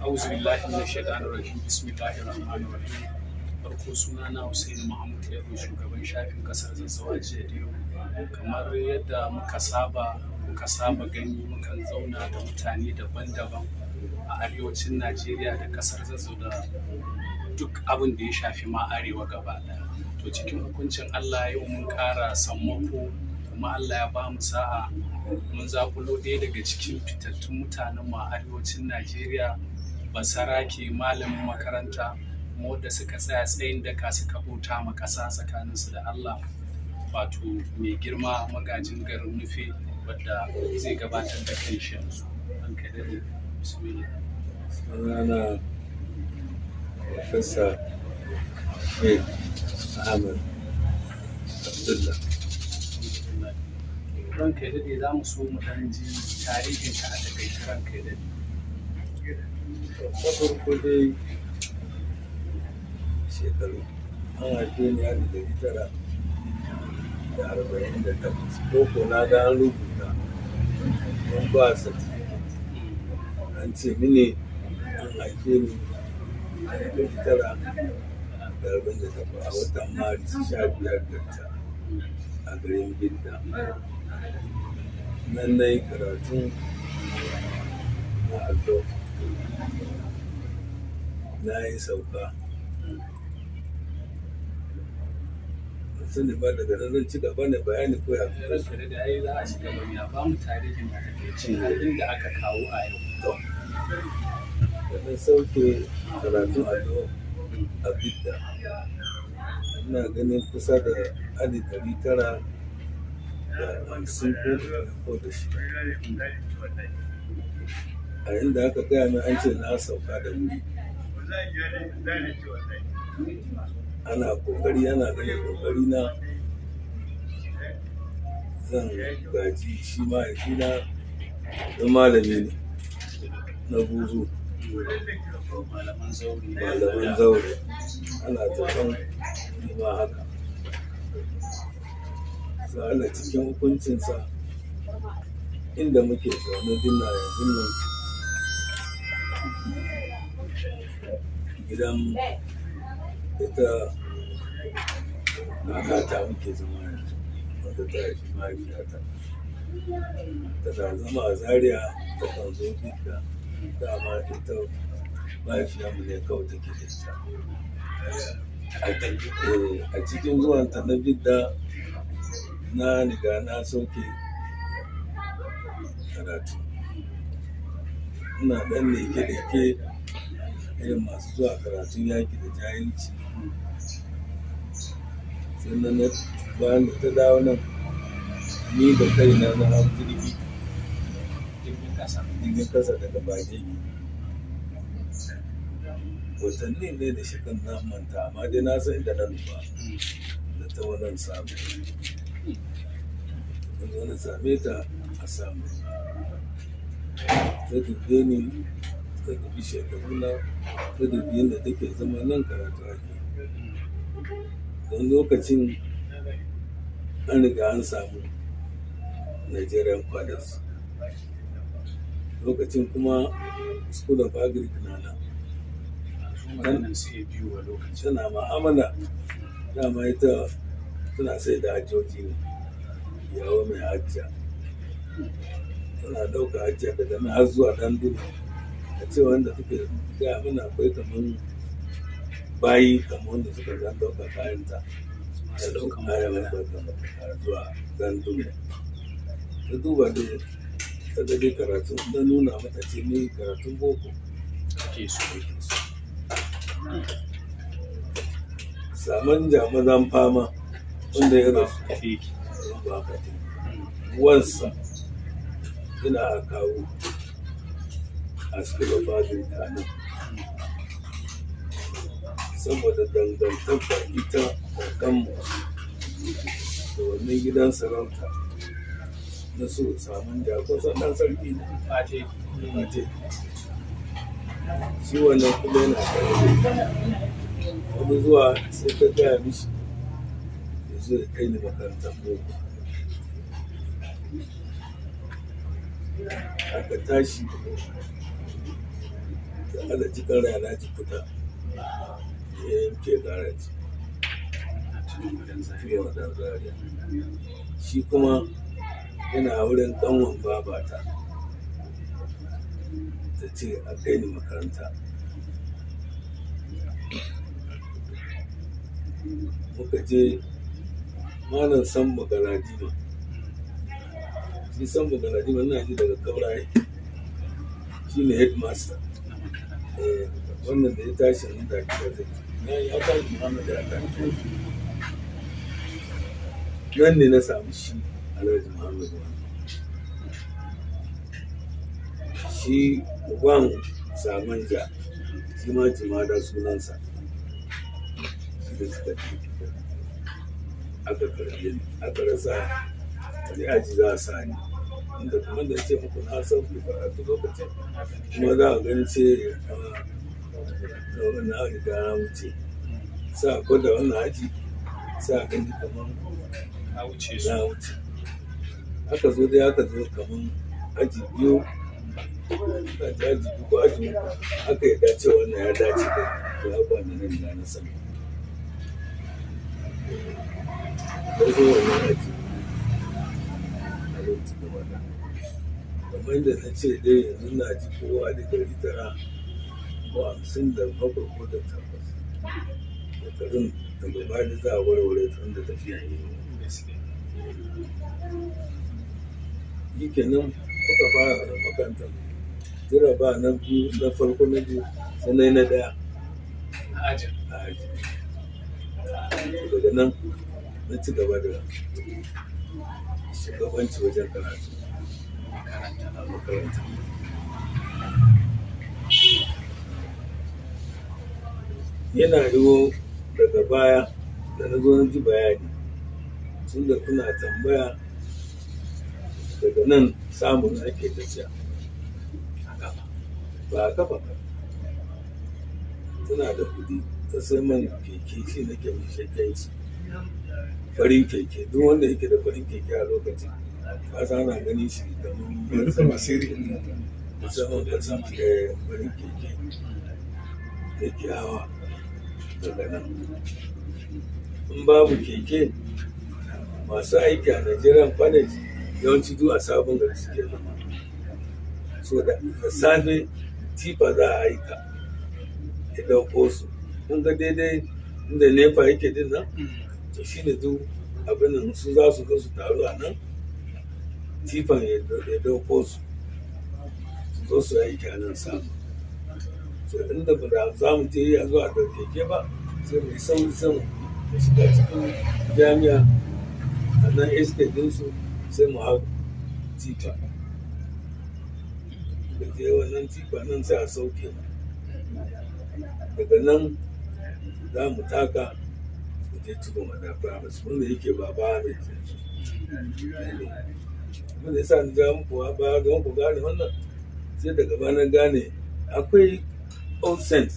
auzu billahi min shaitanir rajim bismillahir rahmanir rahim farko suna na Hussein Muhammad Yaro shugaban shafin kasar Zazzawa jiya da yau kamar yadda muka saba muka saba gani mukan zauna da mutane daban-daban a arewacin Najeriya da kasar Zazzau da duk abin da ya shafi ma arewa gaba ɗaya to cikin hukuncin Allah yau mun ƙara sammako kuma Allah ya ba mu sa'a mun zakulo ɗaya daga cikin fitattun mutanen mu a arewacin Najeriya basarake malamin makaranta kuma wanda suka tsaya tsayin daka suka bauta ma ƙasa tsakaninsu da Allah wato mai girma magajin garin nufe wadda zai gabatar da kan shi yanzu an kai daɗe bismillah sunana Profesa Sheikh Ahmed Abdullah. ranka ya daɗe za mu so mu ɗan ji tarihin ka a takaice ranka ya daɗe Na farko dai shekaru an haife ni a ɗari tara da arba'in da takwas. Boko na ga an rubuta don ba certificate. An ce mini an haife ni a ɗari tara da arba'in da takwas a watan Maris sha biyar da ta a garin Bidda. Nan na yi karatun na allo. Na yi sauka. Ban sani ba daga nan zan ci gaba ne bayani ko ya fi ranka ya daɗe ai za a shiga bari a ba mu tarihin a takaice har inda aka kawo a yau to. Da na sauke karatun allo a Bidda. Ina ganin kusa da alif ɗari tara da hamsin ko ko da shi. A inda aka gaya min an ce na sauka da wuri. ana kokari ana ganin kokari na zan gaji shi mahaifina don malami ne na buzu malaman zauri malaman zaure ana zaton ma haka sa'ala cikin hukuncinsa inda muke zaune dinna yanzu nan gidan ita kakata muke zama yanzu wanda ta haifi mahaifiyata tana zama a zaria ta kan zo bidda dama ita mahaifiyarmu ne kawai take da ita Eh, a cikin zuwanta na bidda na riga na sauke karatu ina ɗan leke-leke irin masu zuwa karatun yaƙi da jahilci sannan na bayan da ta dawo nan ni da kaina na hau jirgi jirgin kasa jirgin kasa daga bagegi watanni ne da shi kan na manta amma dai na san inda na nufa da ta wannan samu da wani same ta a samu ta dubbe ni ta dubi shekaru na ta dubi yadda take zama nan karatu ake don lokacin an riga an samu nigerian fathers lokacin kuma school of agric na nan su maganin sai biyu a lokacin tana ma'amala dama ita tana sai da hajjoji ne yawo mai hajja tana ɗauka hajja daga nan har zuwa ɗan dudu a ce wanda suke gaya mana akwai kaman bayi kamar wanda suka zan ɗauka kayanta da masu ɗauka ɗaukan kayan magana wanda zuwa ɗan dudu ta duba dai ta ga dai karatu na nuna mata ce ni karatun boko ake so saman jamazan fama wanda ya rasu kafe ba ka wansa ina a kawo a cikin fadin kanan saboda dangantaka ita kanmu da wannan gidan sarauta na so samun jakosan ɗan sarki ne fate Fate. shi wannan kuma yana kare wani zuwa sai ka gaya mishi ya zo ya kai ni makarantar boko aka tashi da ala cikin rana ji fita ya yanke garaji fiye da zariya shi kuma yana wurin ƙanwan babata ta ce a kai ni makaranta muka je malam san magaladima shi san magaladima na ji daga kaura yake shi ne headmaster Eh, wannan da ya tashi nan da ke zai na yi aka muhammad ya tashi nan ne na samu shi alhaji muhammad shi uban samanja shi ma jimada sunansa shi da suka ce aka karbe ni aka rasa wani aji za a sa ni inda kuma da ce muku na san ku karatu lokacin kuma za a gani ce a na riga na wuce sa gwada wannan aji sa a gani kamar ka wuce su na wuce aka zo dai aka zo kamar aji biyu aka ji aji biyu ko aji uku aka yi dace wannan ya dace da ya ba ni nan da na sani da zo wannan aji a lokacin da wata kamar yadda na ce dai yanzu na ji kowa da gari tara ko hamsin da bakwai ko da takwas shekarun daga baya za a warware tun da tafiya ne shi kenan kuka fara da makaranta jira ba na biyu na farko na biyu sannan na daya a ajin a aji daga nan na ci gaba da shugabanci wajen karatu makaranta a makaranta yana yiwo daga baya da na zo na ji bayani tun da kuna tambaya daga nan samun ake tafiya a gaba ba a kafa ba tana da kudi ta sai man keke shi nake mai shekenci farin keke duk wanda yake da farin keke a lokacin ka san ana ganin shi kamar sama sirri musamman da zama da farin keke da ke hawa daga nan in babu keke masu aiki a nigerian planet yawanci duk a sabon gari suke zama so da da safe tifa za a aika ya ɗauko su kun ga daidai inda nefa yake din nan to shi ne duk abin nan su za su zo su taru a nan tifan ya ya ɗauko su su zo su aiki a nan samu so inda ba da za mu je ya zuwa da keke ba sai mu yi sauri sama mu shiga cikin jami'a a nan estate ɗinsu sai mu hau tifa da je wannan tifa nan sai a sauke mu daga nan za mu taka mu je cikin wadda primaries wanda yake ba ba mai abin da yasa ni ja muku wa ba don ku gane wannan sai daga ba na gane akwai old saint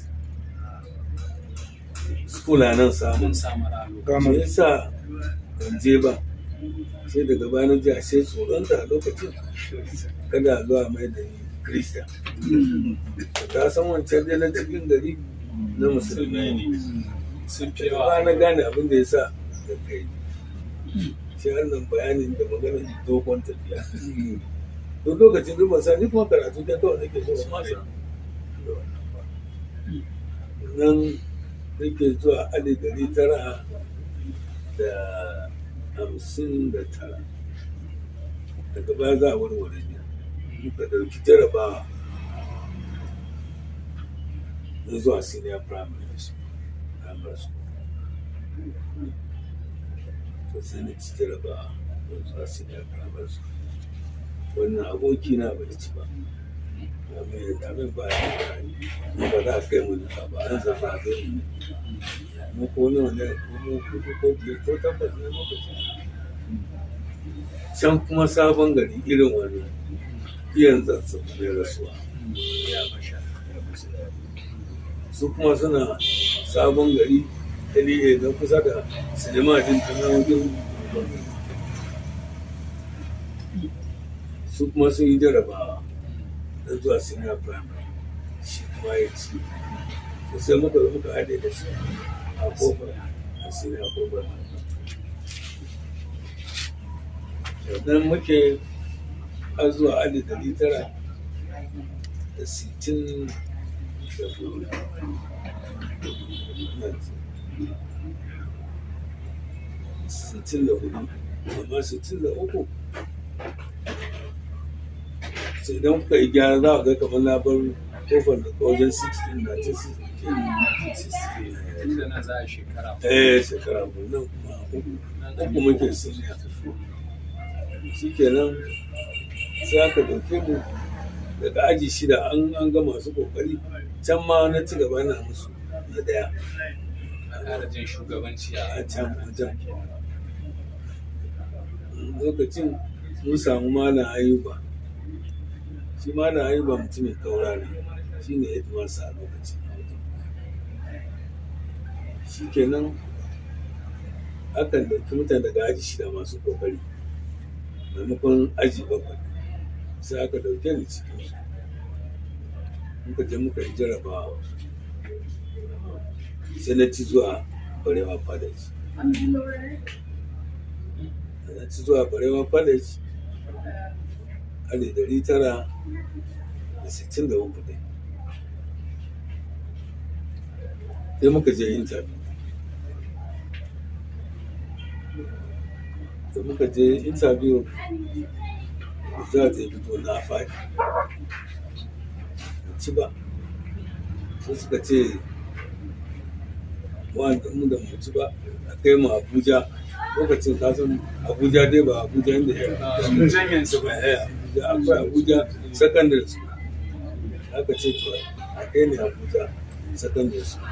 school a nan samun mun samu ralo me yasa ban je ba sai daga ba na ji ashe tsoron da lokacin kada a zuwa mai da ni kirista ka san wancan dai na cikin gari na musulmai ne sun fi ba yawa na gane abin da ya sa da kai shi wannan bayanin da maganar dogon tafiya duk lokacin duk ban sani kuma karatu ta kawai nake so ma san da wannan ba. nan nake zuwa ali dari tara da hamsin da tara daga baya za a warware ne muka ɗauki jarabawa na zuwa senior primary primary school to sai na ci jarabawa na zuwa senior primary school wannan aboki na bai ci ba abin abin ba ya ba ba za a kai mu duka ba an zama abin mu ko nawa ne ko mu kudu ko biyar ko tabbas ne lokacin can kuma sabon gari irin wani iyan zansu mai rasuwa ya basha su kuma suna sabon gari LA na kusa da sinima din ta na wajen su kuma sun yi jarabawa na zuwa senior primary shekara ma ya ci to sai muka zo muka haɗe da shi a kofar asiri a kofar sannan muke har zuwa alif dari tara da sittin da hudu sittin da hudu amma sittin da uku sai idan kuka yi gyara za a ga kamar na bar kofar da wajen 16 na ta 16 inda na za a shekara eh shekara mu nan kuma uku uku muke suniya shi kenan sai aka dauke mu daga aji shida an an ga masu kokari can ma na ci gaba na musu na daya a ƙara jin shugabanci a a can a can lokacin mun samu malam ayuba shi malam ayuba mutumin kaura ne shi ne hidimarsa a lokacin shi kenan akan ɗauki mutane daga aji shida masu kokari maimakon aji bakwai sai aka ɗauke ni cikin su muka je muka yi jarabawa sai na ci zuwa barewa college da na ci zuwa barewa college alif dari tara da sittin da uku dai sai muka je interview da muka je interview za ta fito na faɗi ci ba sai suka ce wanda mu da mu ci ba a kai mu abuja lokacin kasan abuja dai ba abuja inda ya janyen su ba Eh, abuja akwai abuja secondary school aka ce to a kai ne abuja secondary school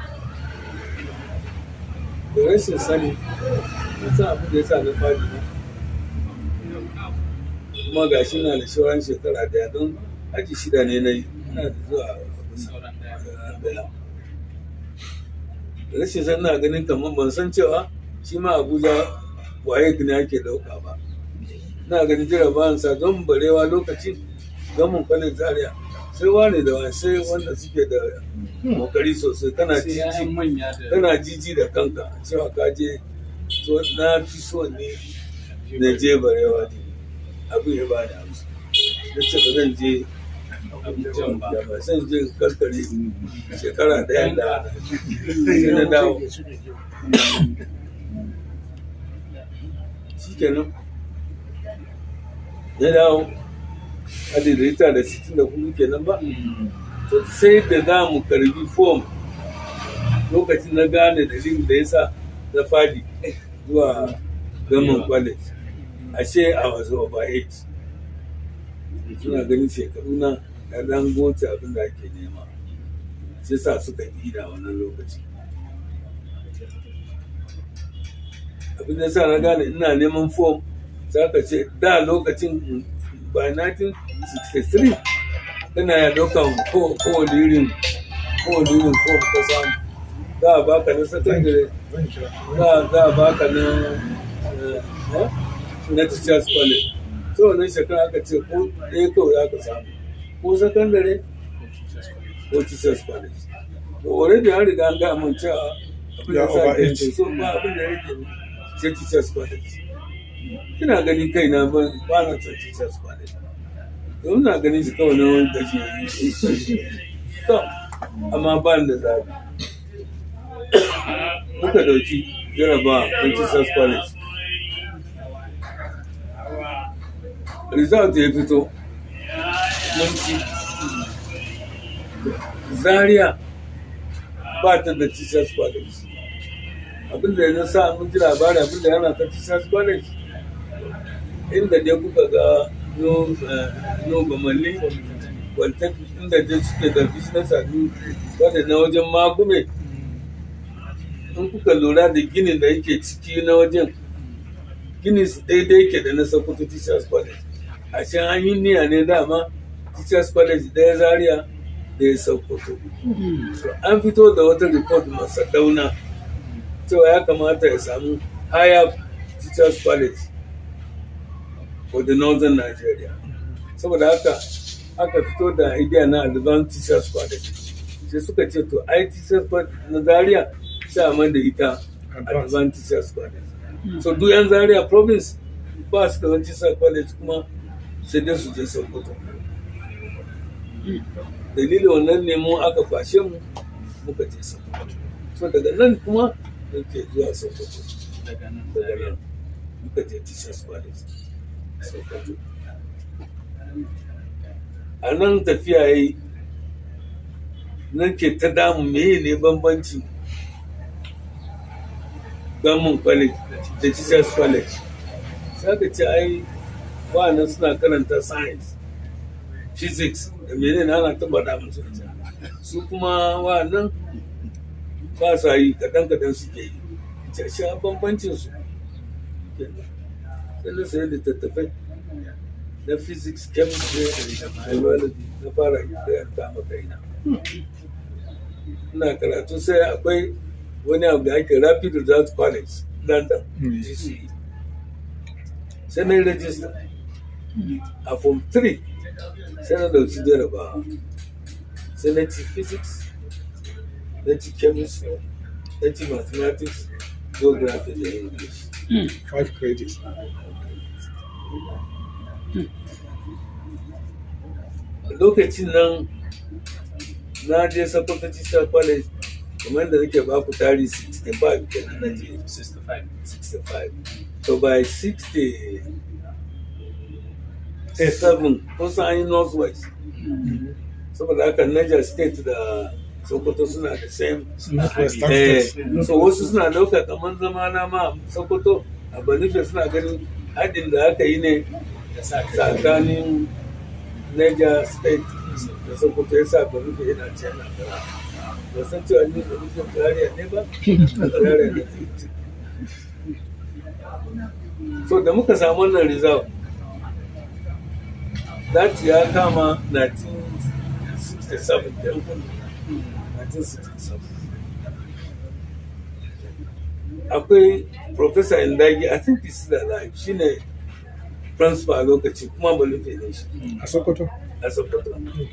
da rashin sani na san abin da ya sa na fadi ne kuma ga shi na da sauran shekara daya don aji shida ne na yi ina da zuwa abin sauran daya daya rashin san na ganin kamar ban san cewa shi ma abuja waye ne ake dauka ba na ganin jarabawan sa don barewa lokacin gamin kwanin zaria sai wane da wani sai wanda suke da kokari sosai kana sai ya'yan jiji manya da kana jiji da kanka cewa ka je so na fi so ne na je barewa ne abin ya bani amsa na ce ba zan je Abujan ba. da ba zan je karkare shekara daya da sai na dawo shi kenan na dawo adidita da sittin da hudu kenan ba to sai da za mu karbi fom lokacin na gane dalilin da ya sa na fadi zuwa gaman college ashe a wasu over age suna ganin shekaru na da dan goce abin da ake nema sai sa suka yi da wannan lokaci abin da sa na gane ina neman fom za ka ce da lokacin by 1963 kana ya daukan kowane irin kowane irin fom ka samu za a baka na secondary za a baka na eh, na teachers college so wannan shekara aka ce ko ɗaya kawai za ka samu ko secondary ko teachers college to already an riga an ga mun cewa abin da Ya sa over ke age. so ba abin da yake sai teachers college ina ganin kai na ba ba na son teachers college to ina ganin shi kawai na wani gashi to amma ba ni da zabi muka dauki jaraba a teachers college result ya fito mun ci zaria ba ta da teachers college abinda ya sa mun ji labari abinda yana ta teachers college inda dai kuka ga no eh, no bamalli wanta inda dai suke da business adu wadda na wajen magume in kuka lura da ginin da yake ciki na wajen ginin su daidai yake da na sokoto teachers college a can an yi niyya ne dama teachers college ɗaya zaria da ya sokoto So, an fito da wata report masa dauna cewa ya kamata ya samu higher teachers college for the northern nigeria saboda haka aka fito da idea na advanced teachers college sai suka ce to IT College na Zaria sai a man da ita Advanced Teachers College so duk yan Zaria province ba su da wani Teachers College kuma sai dai su je Sokoto dalilin wannan ne mu aka kwashe mu muka je Sokoto so daga nan kuma muke zuwa Sokoto daga nan daga nan muka je Teachers College Sokoto a nan tafiya yi nan ke ta damu meye ne bambanci gamun college da teachers college sai ka ce ai wa'annan suna karanta science physics da mene ne ana taba da musu ita su kuma wa'annan ba sa yi kadan kadan suke yi ce shi bambancin su sai na sayi littattafai na physics chemistry biology na fara karanta maka ina ina karatu sai akwai wani abu da ake rapid result college london gce sai na yi register a form 3 sai na dauki jarabawa sai na ci physics na ci chemistry na ci mathematics geography da english Five credits. lokacin nan na je Sokoto Teacher College kamar da nake ba ku tari 65 kenan na je 65 65 so by 60 seven kun san an yi north west saboda haka Niger state da Sokoto suna da same Northwest eh, State. so wasu suna ɗauka kamar zama na ma Sokoto a Banife suna ganin haɗin da aka yi ne da sa ka tsakanin Niger State da Sokoto ya sa Banife yana ce yana gara. Ba san cewa ni Banife Zaria ne ba? Zaria ne. So da muka samu wannan result, that ya kama 1967 da yan 1967. Akwai Professor Indagi, I think he's still alive, shine principal a lokaci kuma Banife ne shi. A Sokoto. a Sokoto.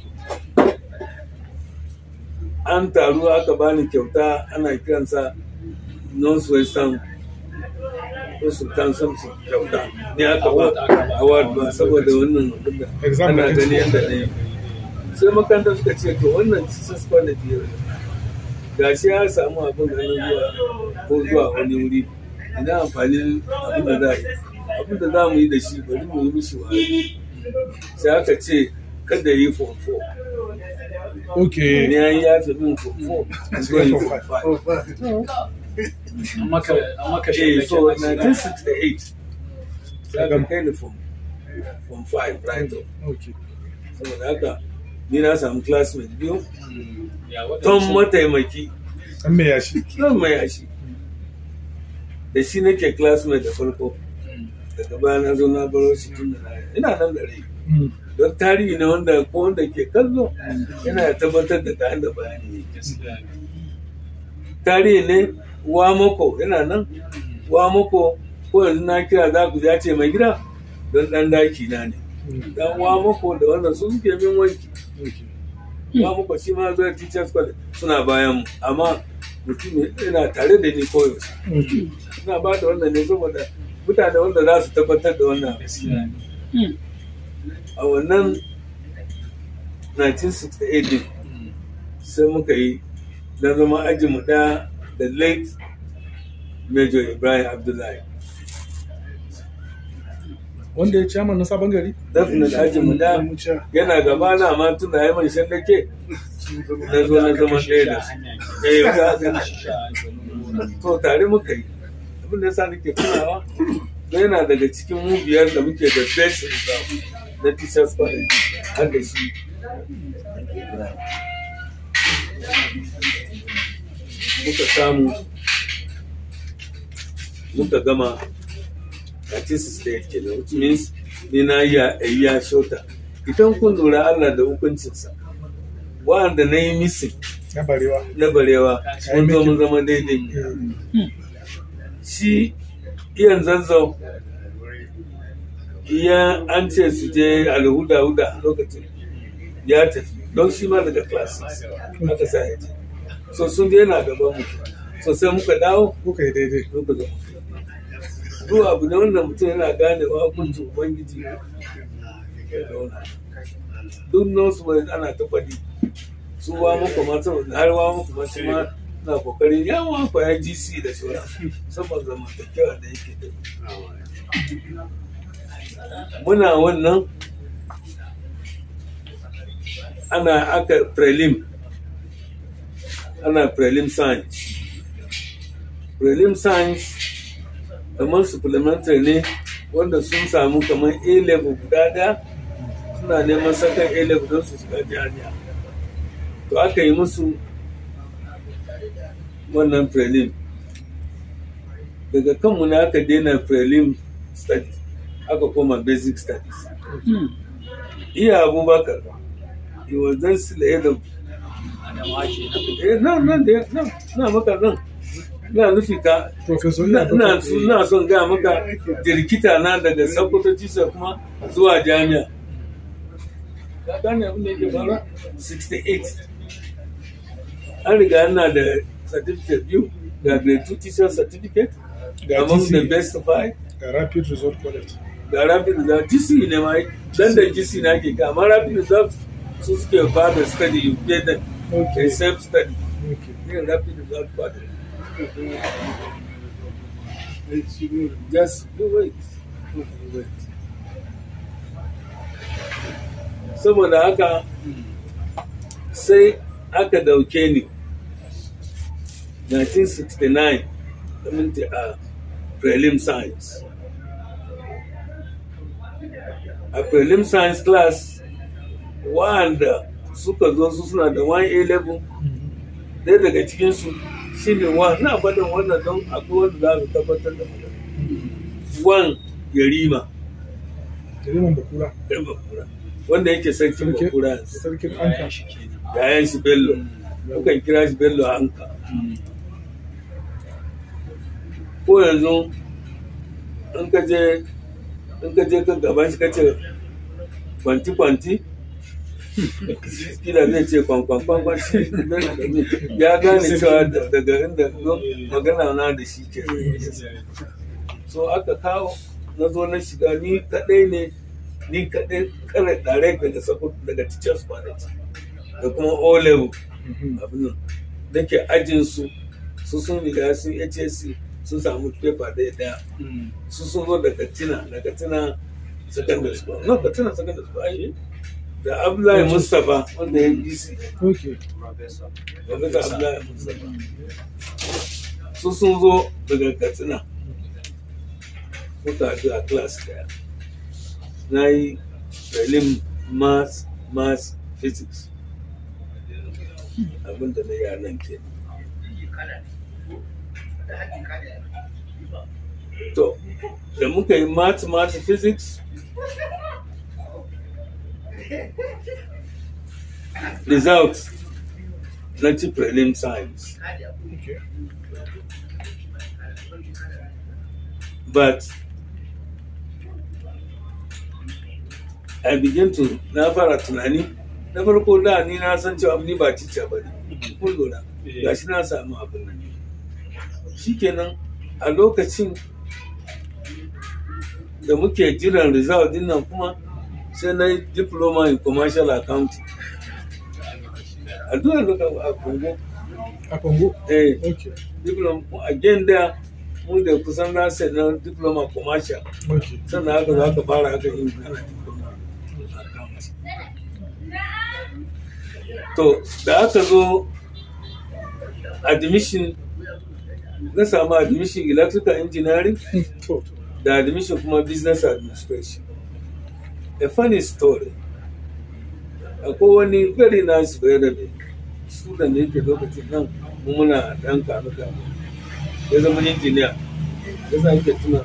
An taru aka bani kyauta ana kiransa North Western ko Sultan Samson kyauta. Ni aka ba award ba saboda wannan abin da Exam ana da gani yadda na yi. Sai makarantar suka ce to wannan Jesus College ne. Gashi ya samu abin da na zuwa ko zuwa wani wuri. Ina amfani abin da za a yi. Abin da za mu yi da shi bari mu yi mishi wa sai aka ce kada yi form 4 Okay. ne an yafe min form 4 zo yi form 5 an maka an maka eh shi so 1968 sai aka kai ni form form 5 right up Okay. saboda haka ni na samu classmate biyu ya ton waɗancan mataimaki An me yashi. don mai yashi da shi nake classmate da farko daga baya na zo na baro shi tun da na ina nan da rai Mm. don tarihi ne wanda ko wanda ke kallo yana tabbatar da ta da bayani gaskiya ne. tarihi ne wamako yana nan wamako ko yanzu na kira za ku ya ce mai gida don dan daki na ne Mm. dan wamako da wannan su suke min wanki Okay. wamako shi ma zuwa teachers college suna bayan mu amma mutum yana tare da ni koyaushe Okay. suna ba da wannan ne saboda mutane wanda za su tabbatar da wannan gaskiya ne. a wannan 1968 din Mm. sai muka yi na zama aji mu ɗaya da late major ibrahim abdullahi Wanda ya chairman na sabon gari? definite aji mu ɗaya yana gaba na ma tun da haiman shan dake na zo na zama ɗaya da su eh ga ga to tare muka yi abin da yasa nake tunawa don yana daga cikin mu biyar da muke da best result na teachers college har da shi muka samu muka gama a tesis state kenan which means ni na yi a iya shota idan kun lura Allah da hukuncinsa wa'anda na yi missing Na barewa. na barewa mun zo mun zama daidai shi iyan zazzau iya an ce su je alhuda huda lokacin ya tafi don shi ma daga class 6 aka sa ya je so sun je yana gaban mu so sai muka dawo kuka yi daidai muka zo duk abu ne wanda mutum yana ganewa hukuncin ubangiji ya zauna duk nosu bai ana ta faɗi su ba muku ma saboda har wa muku ma shi ma na kokarin yawan kwaya gc da sauran saboda zamantakewa da yake da muna wannan ana aka prelim ana prelim science prelim science kamar supplementary ne wanda sun samu kamar a level guda daya suna neman sakan a level don su shiga jami'a to aka yi musu wannan prelim daga kanmu ne aka daina prelim studies aka koma basic studies iya abubakar he was just the head of Adama ke nan. eh nan nan da nan na maka nan na nufi ka professor ina ina ina so- ina son ga maka jirkita na daga sakkwato tisa kuma zuwa jami'a ka gane abin da yake fara 68 an riga ana da certificate biyu ga grade 2 teacher certificate ga among the GC best five ga rapid result college ga rapid result GC ne ma dan da GC na ke ka amma rapid result su suke ba da study you pay them okay a self study okay yin rapid result ba da just do wait do wait saboda haka sai aka dauke ni 1969 community a prelim science a prelim science class wanda suka zo su suna da 1A level ɗaya daga cikinsu shi ne wa na faɗin wannan don akwai wanda za su tabbatar da magana wan yarima Jariman Bakura ɗan bakura wanda yake sarkin Sarki- bakura yanzu sarkin Anka shi kenan. yayan shi bello mukan kira shi bello hanka ko yanzu in ka je in ka je kan gaban shi ka ce kwanti kwanti kila zai ce kwankwan kwankwan shi ya gane cewa da- daga inda zo magana na da shi ke so aka kawo na zo na shiga ni kadai ne ni kadai kare direct daga sako daga teachers college da kuma o level abin nan da ke ajin su su sun riga sun HSC sun samu paper ɗaya ɗaya su sun zo da katina da katina secondary school no katina secondary school ai da Abdullahi Mustapha wanda ya yi DC okay Professor. wanda da Abdullahi Mustapha su sun zo daga katina muka haɗu a class ɗaya na yi prelim maths maths physics abinda na yi a nan ke to da muka yi maths maths physics results na ci prelim science okay but I begin to na fara tunani na farko da ni na san cewa ni ba cica ba ne kun lura gashi na samu abin nan shikenan a lokacin da muke jiran result din nan kuma sai na yi diploma in commercial accounting a duk da a Congo a Congo eh okay diploma again da mu da kusan na sai na diploma commercial okay sannan haka za ka fara haka yin kana diploma account. to da aka zo admission na samu admission electrical engineering to da admission kuma business administration a funny story akwai wani very nice bayarabe student da yake lokacin nan mu muna dan kanu kanu ya zama engineer ya sa yake tuna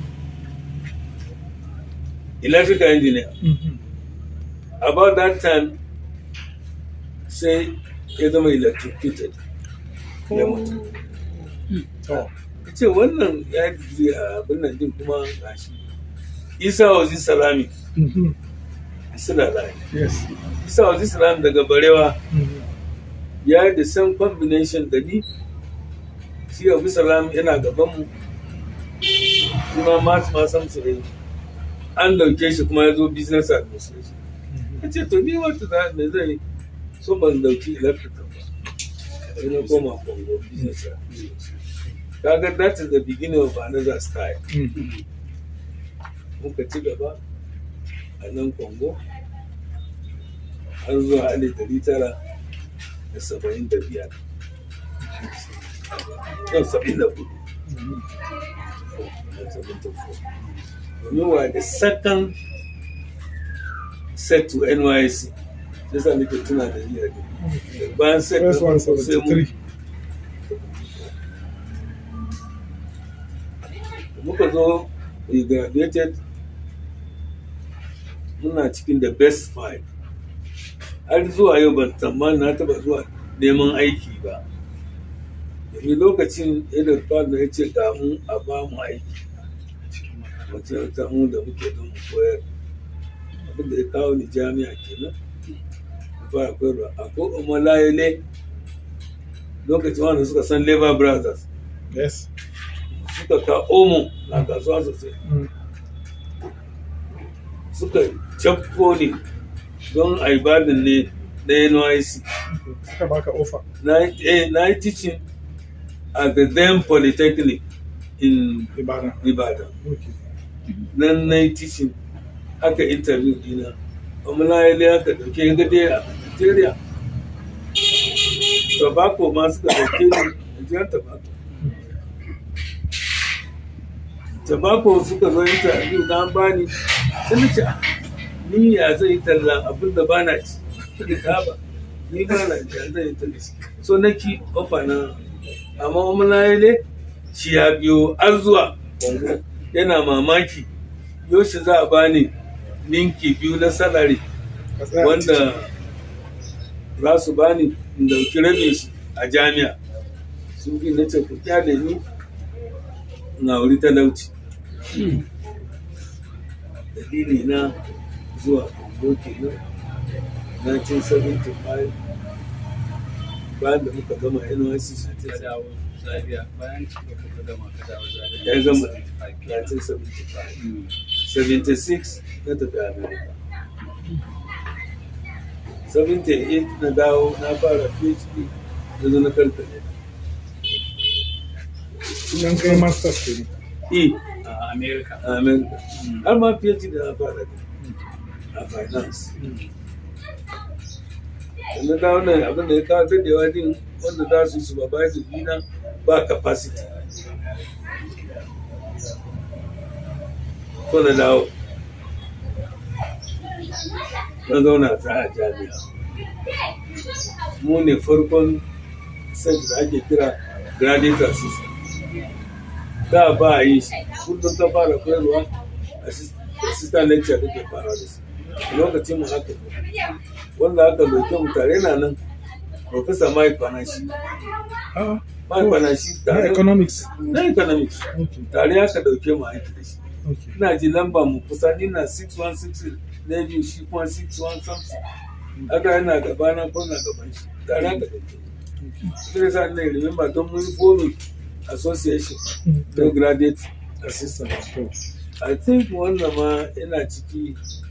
electrical engineer Mhm. about that time sai ya zama electrocuted ya mutu to ka ce wannan ya digiri a abin nan din kuma gashi isa wazi salami Mhm. suna layi Yes. isa wasu islam daga barewa Mm. ya yi the same combination da ni shi abu salam yana gaban mu shi ma masu ma samsu ne an dauke shi kuma ya zo business administration ya ce to ni wata za me zai so ban dauki electrical ba sai na koma congo business administration kaga that is the beginning of another style Mm. muka ci gaba a nan congo har zuwa alif dari tara da saba'in da biyar yau saba'in da hudu Mm. seventy four we were the second set to NYC sai sa nake tuna da iya ne bayan set na First one farko sai mu 73. muka zo we graduated muna cikin the best five har zuwa yau ban tsammani na taba zuwa neman aiki ba domin lokacin irin da ya ce ga mu a ba mu aiki wacce ta mu da muke don mu koyar abinda ya kawo ni jami'a kenan mu fara koyarwa akwai umalayele lokacin wanda suka san labor brothers Yes. suka ka omo na kasuwa sosai Mm. suka cafko ni don a ibadin ne na NYC. Suka baka offer. Na eh, na yi teaching at the then Polytechnic in Ibadan. Ibadan. Okay. Nan na yi teaching aka interview dina. Amala ya aka dauke ga dai a Nigeria. Tobacco ma suka dauke ni Nigerian tobacco. Tobacco suka zo interview na bani sai na ce "Ah, ni ya zai yi tallan abin da ba na ci da taba ni ba na ci ya zai yi tallan shi so na ki ofa na amma amala ya shi ya biyo har zuwa Congo yana mamaki yaushe za a bani ninki biyu na salari Ka tsaya a wanda za su bani in dauki rabin shi a jami'a sun bi na ce ku kyale ni na wuri talauci dalili na zuwa Congo kenan 1975 bayan da muka gama NYC ka dawo Zaria bayan da kuka gama ka dawo Zaria. ya gama 75 1975 Mm. 76 na tafi America. 78 na dawo na fara PhD na zo na karkare. Sunan kai masters ke ne. E A America. a America. Mm. Har ma PhD da na fara da a finance. Mm. Da na dawo nan abin da ya kawo dadewa din wanda za su supervise dina ba capacity. Ko na dawo. Na zauna ta a jami'a. Mu ne farkon sai da ake kira graduate assistant. Da ba a yi shi, kullum ta fara koyarwa assist- assistant lecture kake fara da shi. Lokacin mu haka ne. wanda aka dauke mu tare na nan Professor Mike Panashi. Ah, Mike Panashi na tare economics. na economics. Okay. Tare aka dauke mu aiki da shi. Okay. Ina ji lamba mu kusa ni na 616 na biyu shi kuma 61 something. Aka yana gaba na ko na gaban shi. Tare aka dauke mu. Sai sa ne remember don mun forming association Mm. no graduate assistant. To, I think wannan ma yana ciki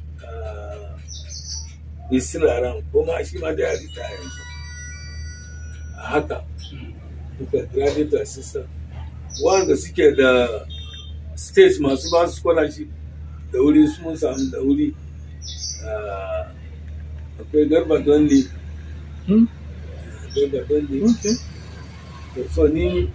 uh, still around kuma shi ma da ya retire yanzu. A haka duka graduate assistant wanda suke da state masu ba su scholarship da wuri su mun samu da wuri uh, akwai garba dondi Hmm? garba dondi Okay. to so ni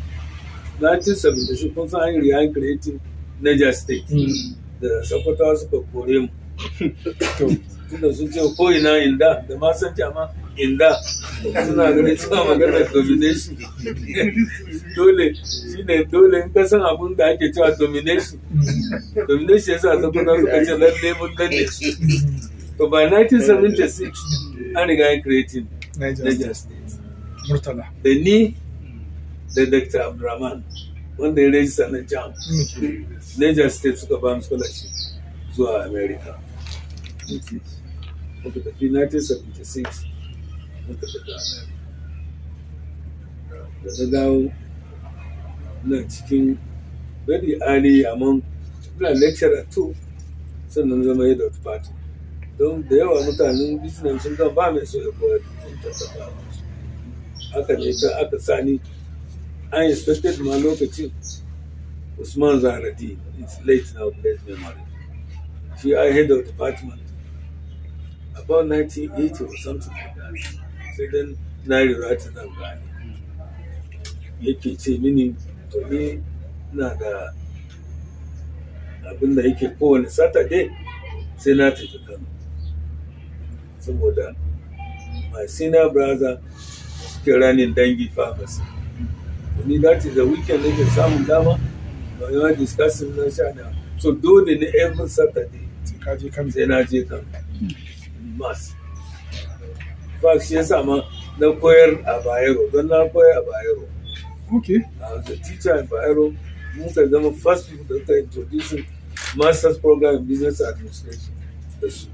1976 kun san an yi real creative Niger state Mm. da sakwatawa suka kore mu To, tunda sun ce ko ina inda da ma san jama inda suna ganin cewa maganar domination dole shine dole in ka san abun da ake cewa domination mm. domination yasa sakwatawa suka ce lalle mun danne su to by 1976 an riga yin creating Niger Niger State. state Murtala. da ni da Dr. Abdulrahman wanda ya rejista na jam Okay. Niger state suka ba mu scholarship zuwa America muka tafi 1976 muka tafi America da na dawo na cikin very early among ina lecturer too sannan zama head of department don da yawa mutanen business sun ga ba mai so ya koyar sun tattaba haka ne ta aka sani an expected ma lokacin Usman Zaradi is late now blessed memory she I head of department about 1980 or something like that sai dan na rira ta zan gane yake ce mini to ni na da abin da yake kowane saturday sai na tafi kano saboda my senior brother suke ranin dangi pharmacy ni that is the weekend nake samun dama ba yawa discussing na sha na so dole ne every saturday sai ka je kan sai na je kan mass fact shi yasa ma na koyar a bayero don na koyar a bayero okay I was a teacher in Bayero. Muka zama first people da suka introducing master's program in business administration da su.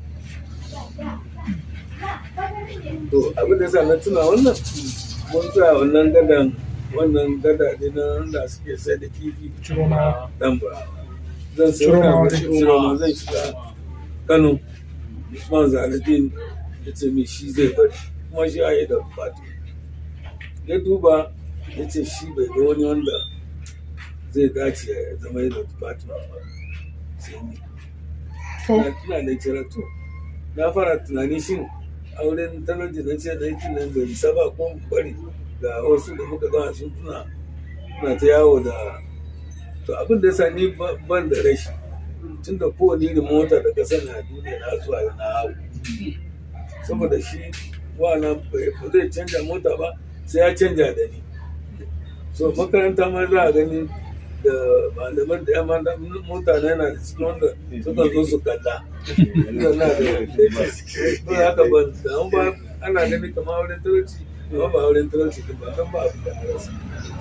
To abin da sa na tuna wannan mun tsaya wannan gadan wannan gada ne na wanda suke sai da kifi ciro na dan ba. Zan sai Ciromawa, wani Ciroma zan shiga Kano. Usman Zaradin ya ce min shi zai bari kuma shi a yi da fati. Ya duba ya ce shi bai ga wani wanda zai dace ya zama yadda department ba sai ni to na tuna da kira to na fara tunani shin auren talauci na ce da yake nan bai isa ba ko mu bari ga wasu da muka gama sun tuna na ta yawo da to abin da yasa ni ba- ban da rashi tun da kowane irin mota da ka sani a duniya na zuwa na hau saboda shi wa na bai ba zai canja mota ba sai ya canja da ni so makaranta ma za a gani da malaman da yamma da mota na yana da cikin wanda suka zo su kalla ina na da ba haka ban da an ba ana gani kamar wurin talauci amma ba wurin talauci ba don ba abu da rasa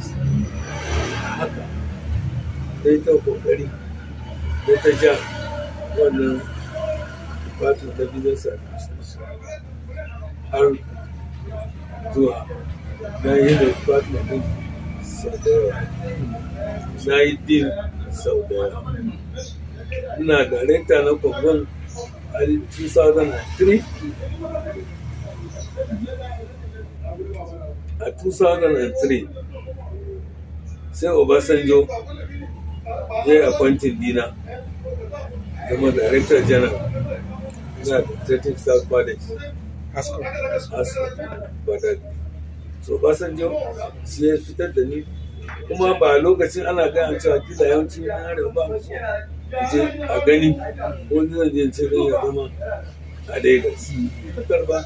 haka dai ta kokari dai ta ja wannan department da business administration har zuwa na yi da department din sau da yawa na yi din sau da yawa ina director na kwamban a 2003 a 2003 sai obasanjo ya yi appointing dina zama director general na administrative south college asko asu badal so basanjo shi ya fitar da ni kuma ba lokacin ana gaya cewa kila yawanci na arewa ba mu so je a gani ko zan je ce zan ya zama a Lagos ta karba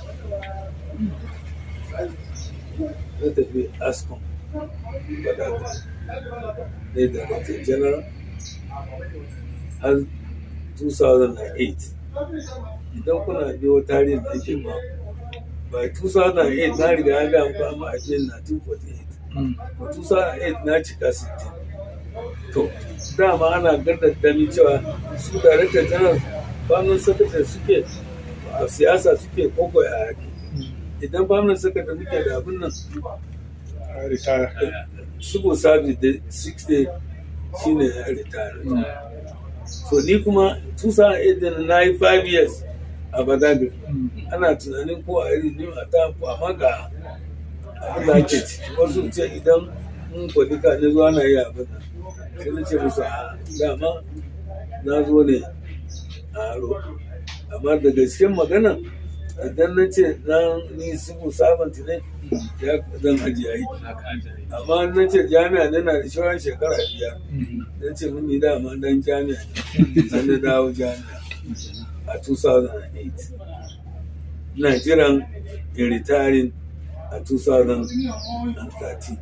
na tafi ascom badal ne da Director general har 2008 idan kuna biyo tarihin da ake ba by 2008 na riga ya gaya muku amma a cikin 1948 to 2008 na cika 60 to dama ana gardaddami cewa su director general famin secretary suke a siyasa suke koko a yaki idan famin secretary muke da abin nan a retire civil service da 60 shine ya retire so ni kuma 2008 da na yi 5 years a badagry ana tunanin ko a yi a ta ko amma ga abin da ake ci wasu ce idan mun kwadi ka ne zuwa na yi abin nan sai na ce musu a dama na zo ne a aro amma da gasken magana idan na ce na ni sibu sabon ne ya zan ajiye aiki amma na ce jami'a ne na da shawarar shekara biyar na ce mun ni dama dan jami'a ne sai na dawo jami'a a 2008 ina jiran in retiring a 2013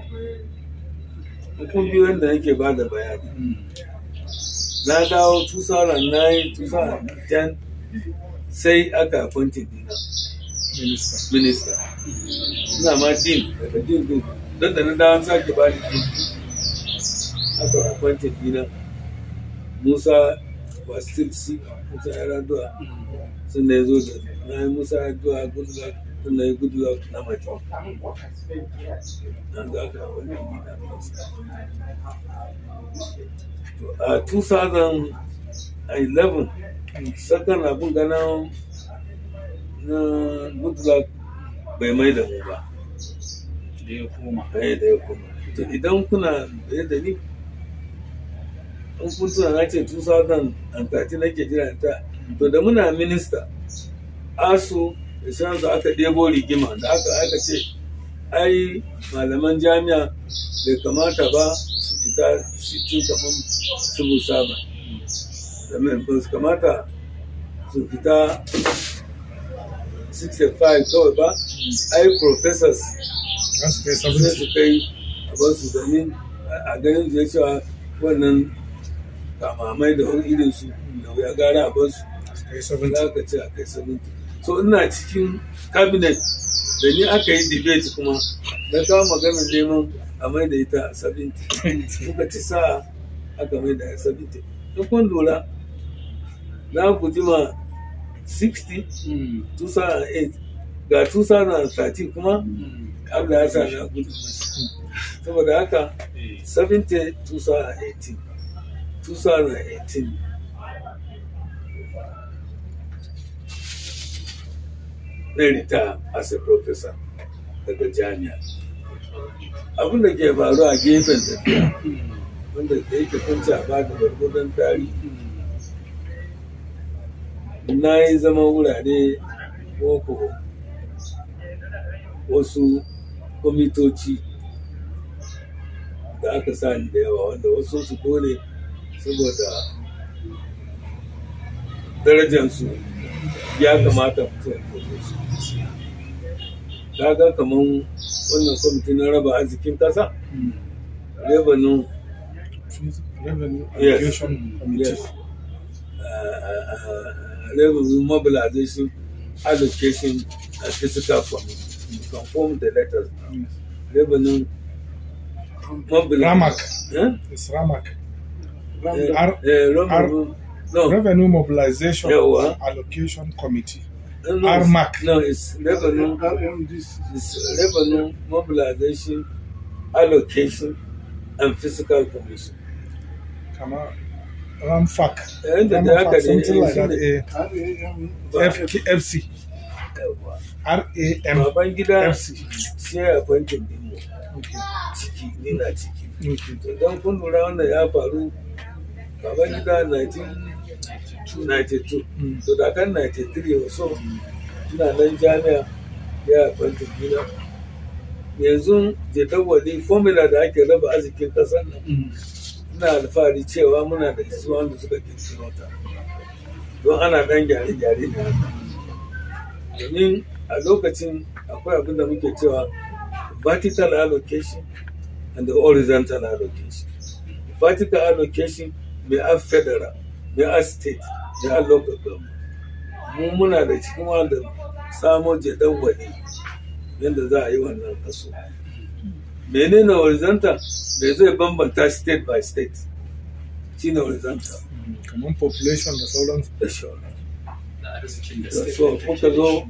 kun biyu yadda nake ba da bayani na dawo 2009 2010 sai aka appointed dina minister minista ina ma din daga din din don da na dawo sake ba ni din aka appointed dina musa ba still si musa ya raduwa sun da ya zo da na yi musa ya duwa good luck sun da ya good luck na mace nan da aka wani gida a 2011 sakan abin gana na good luck bai mai da mu ba da ya koma ɗaya da ya kuma to idan kuna da da ni in kun tuna na ce 2013 nake jira ta to da muna minista asu da shansu aka ɗebo rigima da aka aka ce ai malaman jami'a bai kamata ba su fita sitin kamar su busa ba da mai ba su kamata su fita 65 kawai ba ai professors za su kai sai sabon su kai a basu domin a ganin zai cewa wannan kamamai da wani irin su da wuya gara a basu kai sabon za ka ce a kai 70 so ina cikin cabinet da ni aka yi debate kuma na kawo maganar neman a mai da ita a 70 muka ci sa aka mai da 70 in kun lura za ku jima 60 2008 ga 2013 kuma Allah ya sa na gudu saboda haka 70 2018 2018 na rita as a professor daga jami'a abin da ke faru a gefen tafiya wanda da yake kunci a ba da gwargwadon tarihi na yi zama wurare boko wasu kwamitoci da aka sa ni da yawa wanda wasu su dole saboda darajansu ya kamata mutum ya fito su kaga kaman wannan kwamiti na raba arzikin kasa revenue revenue Yes. allocation committee yes uh, uh, revenue mobilization allocation and fiscal committee you can form the letters Yes. revenue mobilization Ramak. eh? It's Ramak. Eh, R- eh, revenue no Revenue Mobilization Yawa. Allocation Committee. no, no, RMAC. no it's revenue It's revenue mobilization, allocation, and fiscal commission. Kama Ramfak. Yayin da da haka Ramfak, ne something like shi that. ne eh, FKFC. yawa. RAM. Baban gida FC. shi ya appointin dinmu Okay. ciki, ni na ciki. Okay. To Idan kun lura wannan ya faru, baban gida 1992. Mm. To da kan 93 or so, ina nan jami'a ya appointin gida. Yanzu jadawali formula da ake raba arzikin ƙasar nan ina alfahari cewa muna da su wanda suka kirkiro ta don ana dan gyare-gyare ne haka domin a lokacin akwai abin da muke cewa vertical allocation and the horizontal allocation vertical allocation mai a federal mai a state mai a local government mu muna da cikin wanda samo jadawali yadda za a yi wannan kaso menene horizontal da zai bambanta state by state shine horizontal Kamar population da sauransu. da shauran da arzikin da so suke muka zo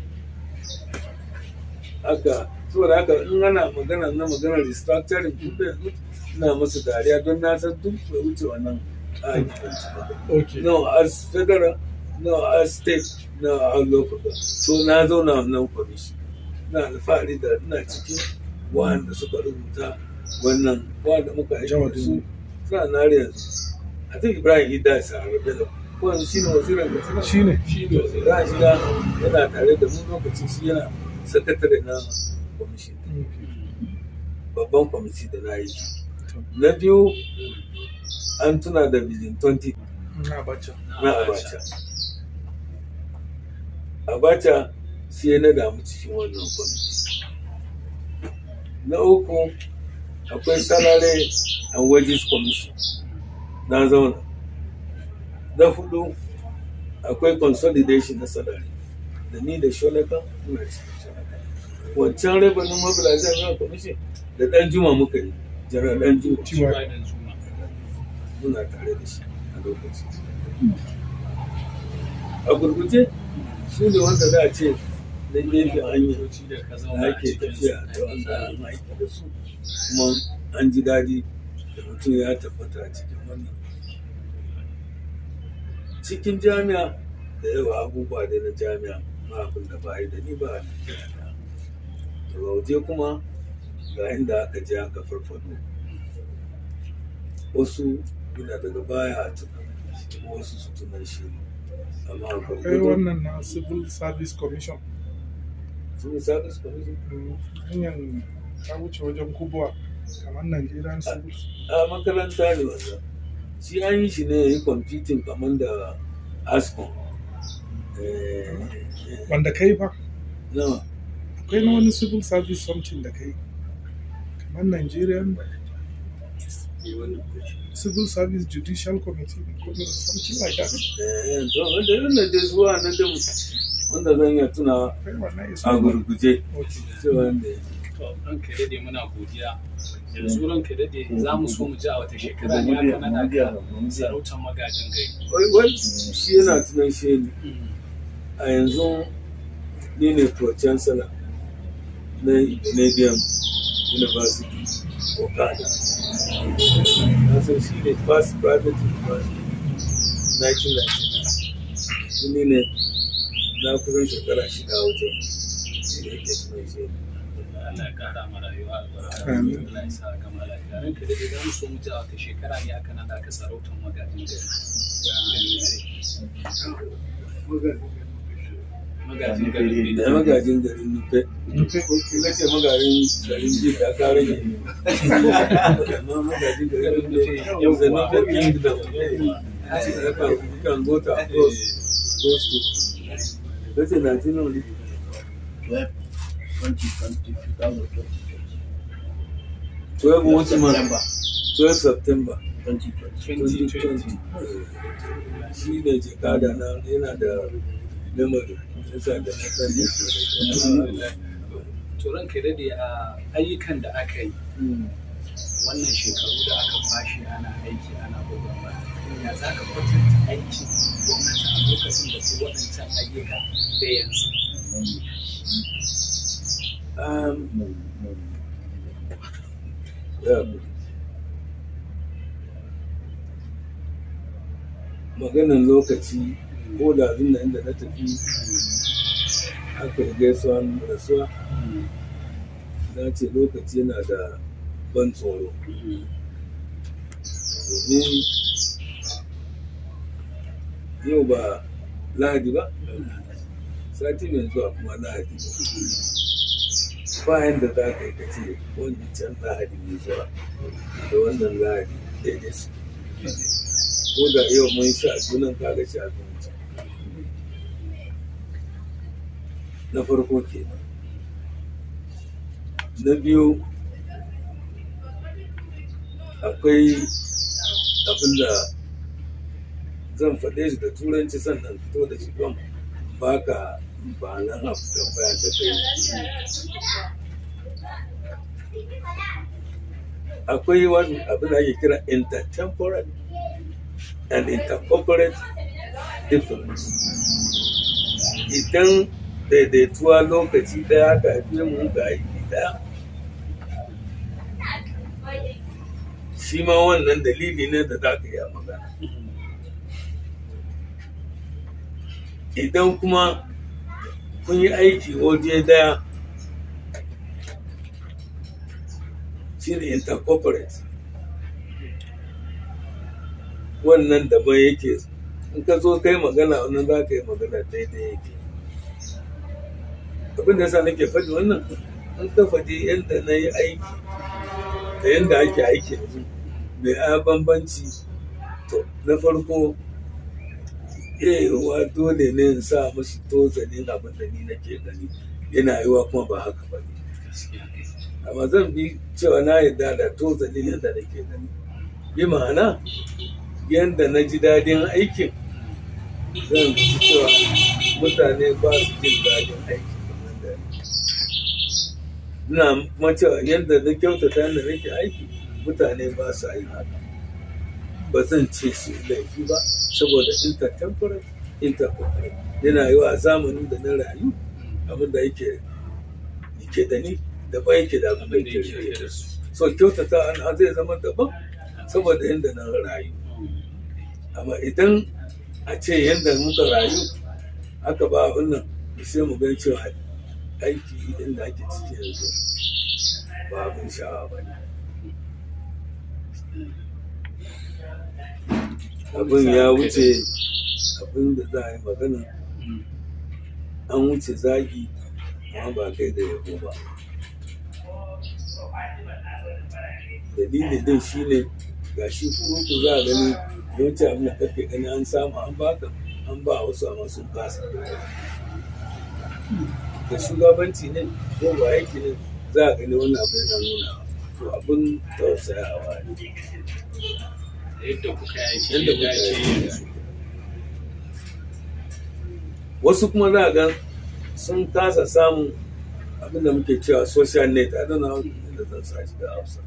haka saboda haka in ana magana na maganar restructuring duk da yanzu ina musu dariya don na san duk bai wuce wannan argument ba Okay. no as federal no as state no as local government. so na zauna wannan commission na alfahari da ina cikin wanda suka rubuta wannan wanda muka yi da su suna na har yanzu a think ibrahim ida sa bello ko yanzu shine wazirin da suna Shi ne. shi ne za shi da yana tare da mu lokacin shi yana sakatare na kwamishin babban kwamiti da na yi na biyu an tuna da vision 20 Na bacha. na abacha abacha shi ya na damu cikin wannan kwamiti na uku akwai salary and wages commission na zauna na hudu akwai consolidation na salary da ni da shonaka muna cikin shonaka wancan revenue mobilization commission da dan juma muka yi jira dan juma Tiwa. da juma muna tare da shi a lokacin a gurguje su ne wanda za a ce na gefen hanya motoci da ka da zauna a ake cikin tafiya da wanda an aiki da su kuma an ji daɗi da mutum ya tabbata a cikin wannan cikin jami'a da yawa abubuwa da na jami'a ma abin da ba a yi da ni ba a Najeriya da waje kuma ga inda aka je aka farfado wasu ina daga baya a tuna kuma wasu su tunan shi amma a Akwai gwargwado wannan na Civil Service Commission. sun yi service commission Mm, Hanyar ta wuce wajen kubuwa kamar Nigerian Civil. a makaranta ne wannan shi an yi shi ne ya yi competing kamar da ascom Eh, eh, Wanda kai fa, nawa akwai na wani Civil Service something da kai. Kamar Nigerian Civil Service Judicial Committee ko something like that. Eh, to wanda irin da dai zuwa na da wanda zan iya tuna Akwai wannan is a gurguje Okay. cewa ne to ranka dade muna godiya yanzu ranka dade za mu so mu ji a wata shekara ne aka nada ka sarautar magajin gari wai wai shi yana tunan shi ne a yanzu ni ne pro chancellor na Canadian University Okada na san shi ne first private university 1999 shi ne ne na kusan shekara shida a wajen shi ne yake tunan shi ne Allah ya kara ma rayuwa albarka Amin. Allah ya sa gama lafiya ranka dade za mu so mu ji a wata shekara ne aka nada ka sarautar magajin gari magajin gari da magajin garin nufe ina ce magajin garin ji da ka rage ne amma magajin garin nufe yau da nufe kingdom you can go to across those two kace 19 only 12, 2020, 2020, 12 which month September 12 September 2020. 2020 shi ne jikada na yana da memory yasa da na san ne to ranka dade a ayyukan da aka yi wannan shekaru da aka fashi ana aiki ana gwagwarmaya ya za ka kwatanta aikin gwamnati a lokacin da su waɗancan ayyuka da yanzu um, ya maganan lokaci ko da abin da inda na tafi aka yi gaisuwan rasuwa na ce lokaci yana da ban tsoro domin yau ba lahadi ba sati mai zuwa kuma lahadi ba yadda za ka yi ka ce wancan lahadi mai zuwa da wannan lahadi daidai su ko da yau mun sha junan kaga shi abinci na farko ke na biyu akwai abin da zan faɗe shi da turanci sannan fito da shi don baka ba nan abu tambaya da kai akwai wani abin da ake kira intertemporal and intercorporate difference idan daidaituwa lokaci daya ka haife mu ga aiki daya shi ma wannan dalili ne da za ka iya magana idan kuma kun yi aiki waje daya shi ne intercorporate wannan daban yake in ka zo kai magana wannan za ka yi magana daidai yake abin da yasa nake faɗi wannan in ka faɗi yadda na yi aiki da yadda ake aiki yanzu mai a bambanci to na farko yawa dole ne in sa mashi tozalin abin da ni nake gani yana yiwa kuma ba haka ba ne amma zan bi cewa na yarda da tozalin yadda nake gani bi ma'ana yadda na ji daɗin aikin zan ci cewa mutane ba su jin daɗin aiki kamar da ina kuma cewa yadda na kyautata yadda nake aiki mutane ba su yi haka ba zan ce su yi laifi ba saboda intertemporary intertemporary yana yi wa zamanin da na rayu abin da yake yake da ni daban yake da abin da abin da yake yake da da su su so kyautata an zai zama daban saboda yadda na rayu amma idan a ce yadda muka rayu aka ba abin nan sai mu gan cewa aiki inda ake ciki yanzu ba abin sha'awa ba ne abin ya wuce abin da za a yi magana Mm. an wuce zagi amma ba kai da yabo ba dalili din shine ga shi kuruku za a gani yawanci abin da kake gani an samu an baka an ba wasu amma sun kasa da shugabanci ne ko ba aiki ne za a gani wannan abin yana nuna to abin tausayawa ne yadda kuka yaki Yadda yadda kuka ake yaki. yanzu wasu kuma za a ga sun kasa samun abin da muke cewa social net a dana da zan sa shi da hausa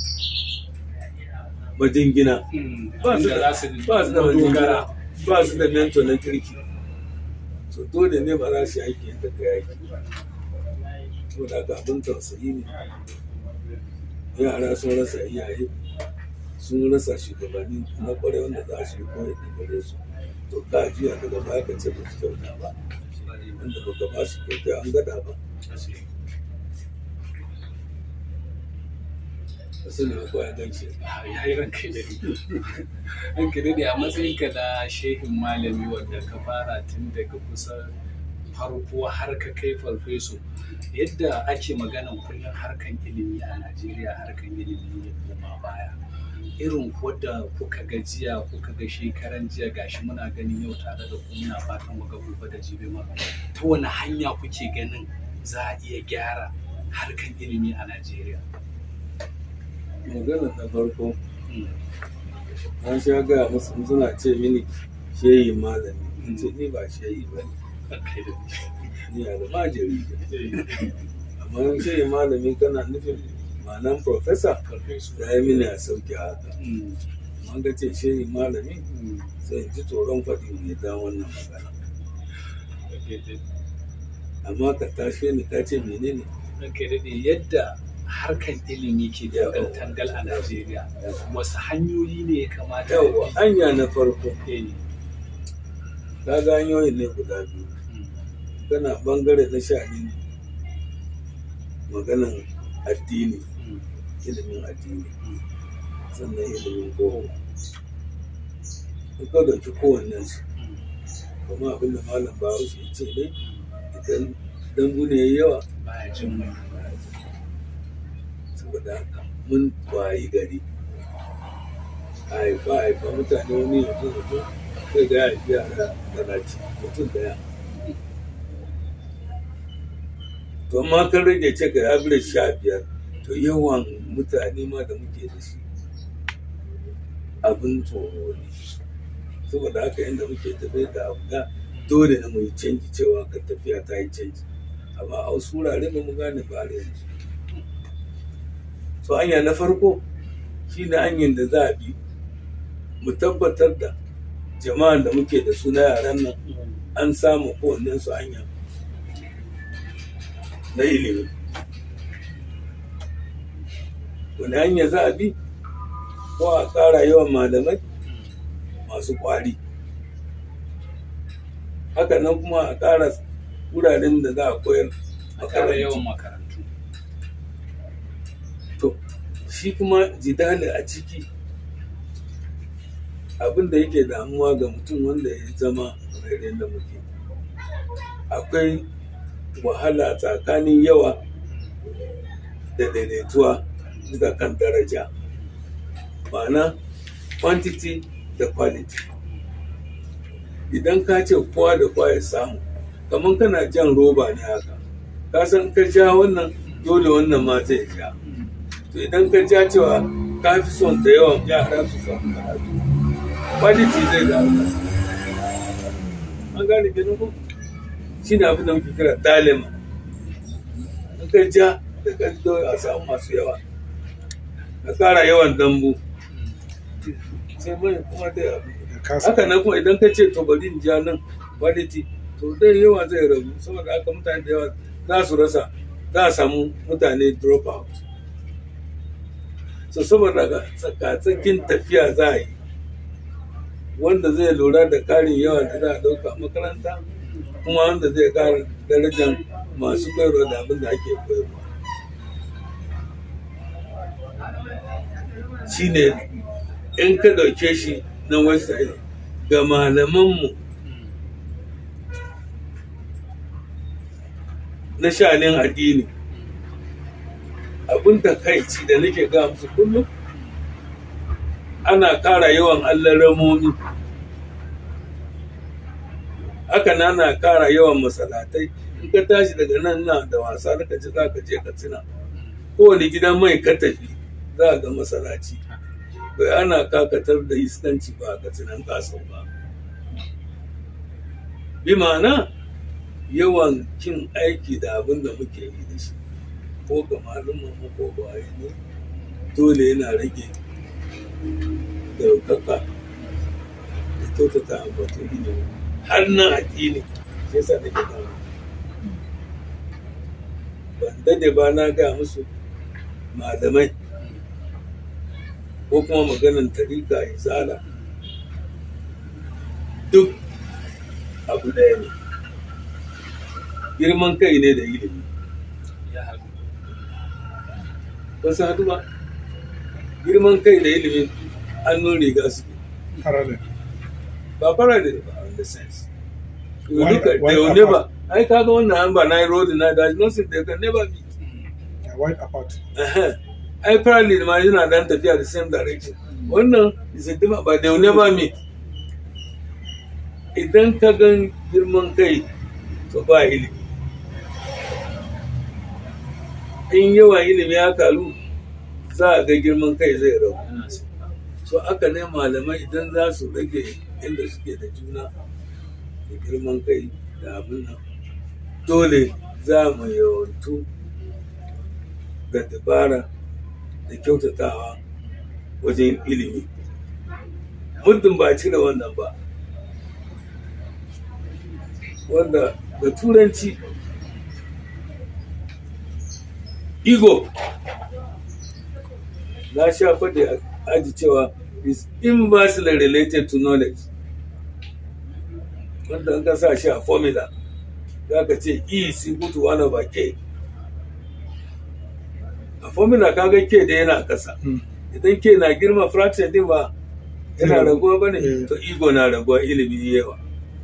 majingina Mm. ba su Inda da za su ba su da dogara majingina ba su da mentor na kirki so dole ne ba za su yi aiki yadda ka yaki to da haka abin tausayi ne yara sun rasa iyaye sun rasa shugabanni na kwarai wanda za su yi koyi da gare su to ka juya daga baya ka ce ba su kyauta ba wanda ba ka ba su kyauta an gada ba ka sani ba ko ya ganci ya yi ranka da ranka da a matsayinka na shehin malami wanda ka fara tun daga kusa farko har ka kai farfeso yadda ake maganan kullum harkan ilimi a najeriya harkan ilimi ne kuma baya irin wadda kuka ga jiya kuka ga shekaran jiya gashi muna ganin yau tare da ku muna fatan mu ga gobe da jibi ma ta wani hanya kuke ganin za a iya gyara harkan ilimi a najeriya magana na farko Mm. an sha gaya musu in suna ce mini shehi malami in ce ni ba shehi ba ne Ranka da ni almajiri ne ni. amma in shehi malami kana nufin ma'anan profesa Farfeso. ya yi mini a sauki haka Mm. an ga ce shehi malami Mm. sai in ji tsoron faɗi mai da wannan magana amma ka tashe ni ka ce menene Ranka ya daɗe yadda harkan ilimi ke tangal a Najeriya wasu hanyoyi ne ya kamata a yawwa bi? hanya na farko Eh, ka ga hanyoyin ne guda biyu mm, kana bangare na sha'anin maganan addini mm, ilimin addini mm. sannan ilimin boko in ka dauki kowannen su Mm. kuma abin da malam bahaushe ya ce ne idan dambu ne ya yawa Baya jin mai. saboda haka mun wayi gari a haifa haifa mutane wani yanzu yanzu sai ga ya haifi yara talatin mutum daya to amma kan rage ce ga average sha biyar to yawan mutane ma da muke da shi abin tsoro ne saboda haka yadda muke tafiya da abu da dole na mu yi canji cewa ka tafiya ta yi canji amma a wasu wurare ba mu gane ba har yanzu so hanya na farko shi ne hanyar da za a bi mu tabbatar da jama'an da muke da su na yaran nan an samu kowannen su hanya na ilimi wani hanya za a bi ko a ƙara yawan malamai masu ƙwari haka nan kuma a ƙara wuraren da za a koyar A ƙara makarantu. yawan makarantu. to shi kuma jidali a ciki abin da yake damuwa ga mutum wanda ya zama rairin da muke akwai wahala tsakanin yawa da daidaituwa bisa kan daraja ma'ana quantity da quality idan ka ce kowa da kowa ya samu kamar kana jan roba ne haka ka san ka ja wannan dole wannan ma zai ja to idan ka ja cewa ka fi son da yawan yara su samu karatu quality zai da an gane kenan ko shi ne abin da muke kira dalima in ka ja da ka a samu masu yawa ka kara yawan dambu sai mai kuma dai abu ya kasa haka nan kuma idan ka ce to bari in ja nan quality to dai yawa zai ragu saboda haka mutane da yawa za su rasa za a samu mutane drop out so saboda haka tsakatsakin tafiya za a yi wanda zai lura da karin yawa da za a ɗauka a makaranta kuma wanda zai kara darajar masu koyarwa da abin da ake koyarwa shine in ka ɗauke shi na website ga malamanmu na shanin addini abin takaici da nake ga musu kullum ana kara yawan allaramomi haka na na kara yawan masalatai in ka tashi daga nan na da wasa da ka ci za ka je ka tsina kowane gidan mai ka tafi za a ga masalaci bai ana kakatar da iskanci ba ka tsinan kasau ba bi ma'ana yawan kin aiki da abin da muke yi da shi ko ga malumman mu ko ba ne dole yana rage daukaka da kyautata ambaton ilimi har nan addini shi yasa nake dawo ban dade ba na ga musu malamai ko kuma maganan tarika izala duk abu ɗaya ne girman kai ne da ilimi ya haɗu ba su haɗu ba girman kai da ilimi hannun riga suke parallel ba fara da ba in the sense you Why- look at why they will apart? never ai kaga wannan an ba na yi road na da nothing they can never be they are wide apart Ehe. ai parallel ma yana dan tafiya the same direction wannan is a different but they will never meet idan ka gan girman kai to ba ilimi in yawan ilimi ya karu za a ga girman kai zai rabu yana sauka so aka ne malamai idan za su rage inda suke da juna da girman kai da abin nan dole za mu yawantu ga dabara da kyautatawa wajen ilimi muddin ba cire wannan ba wanda da turanci ego na sha faɗi a aji cewa is inversely related to knowledge wanda an ka sa shi a formula za ka ce e is equal to 1 over k a formula ka ga k da yana ƙasa Hmm. idan k na girma fraction din ba yana Yeah. raguwa ba ne Yeah. to ego na raguwa ilimi yawa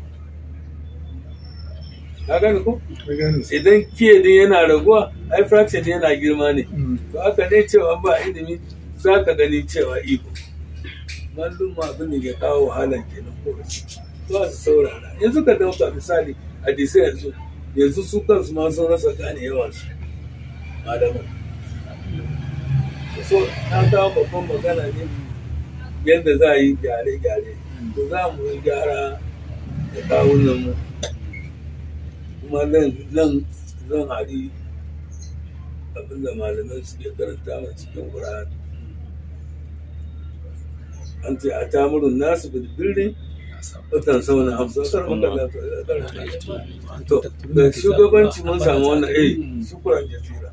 ka gani ko ka gane su idan k din yana raguwa ai fraction din yana girma ne Mm. to haka ne cewa ba ilimi za ka gani cewa iko mallum abin da ke kawo wahala kenan ko za su saurara yanzu ka dauka misali hadisai yanzu yanzu su kansu ma sun rasa gane yawansu malaman so na kawo babban magana ne yadda za a yi gyare-gyare to za mu yi gyara da kawunan mu kuma nan nan zan hari abinda malamai suke karanta a cikin Qur'ani an ce a tamurin nasu bil birri watan sauna hamsin kar maka lafiya to da shugabanci mun samu wannan eh shukran jazira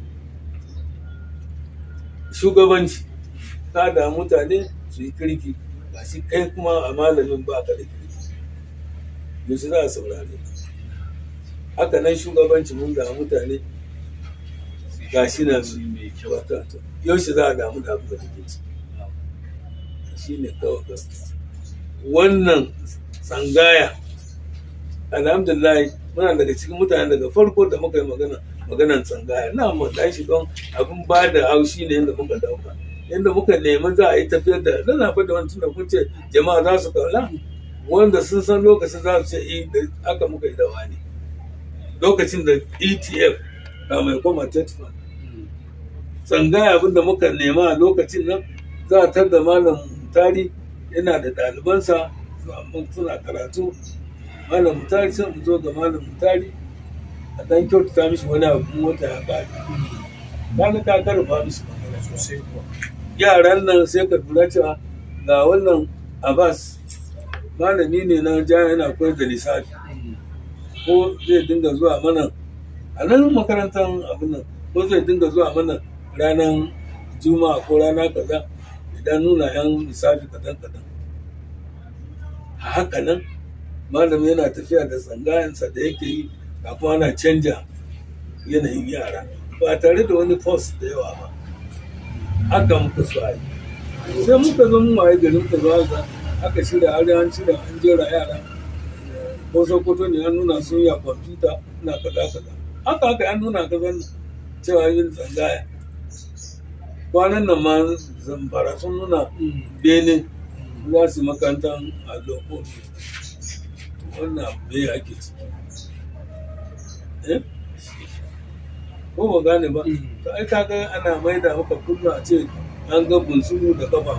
shugabanci ka da mutane su yi kirki ba shi kai kuma a malamin ba ka da kirki yanzu za a saurare haka nan shugabanci mun da mutane ga shi na su mai kyau wata yaushe za a damu da abin da kake ci shi ne kawai gaskiya wannan tsangaya alhamdulillah muna daga cikin mutane daga farko da muka yi magana maganan tsangaya na mu dan shi don abin ba da haushi ne yadda muka dauka yadda muka nemi za a yi tafiyar da dan na da wani tunda kun ce jama'a za su kaula wanda sun san lokacin za su ce eh da aka muka yi da wani lokacin da ETF ga mai koma tetfan tsangaya abin da muka nema a lokacin nan za a tar da malam tari yana da ɗalibansa mun suna karatu malam mutari sai mu zo ga malam mutari a dan kyautata mishi wani abu in wata ya ƙare kaga ka karfa mishi magana sosai kuwa yaran nan sai ka lura cewa ga wannan abbas malami ne na ja yana koyar da lissafi ko zai dinga zuwa mana a nan makarantar abin nan ko zai dinga zuwa mana ranar juma'a ko rana kaza idan nuna yan lissafi kadan kadan a haka nan malam yana tafiya da tsangayensa da yake yi kafin ana canja yanayin yara ba tare da wani post da yawa ba haka muka so a yi sai muka zo mun waye gari muka zo haka aka shirya har an shirya an jera yara ko sokoto ne an nuna sun ya kwamfuta na kaza kaza haka haka an nuna ka zan cewa yin tsangaya kwanan nan ma zamfara sun nuna bene za su makarantar allo ko wannan me ake ciki eh ko ba gane ba to ai kaga ana maida maka kullu a ce an ga bunsuru da kafa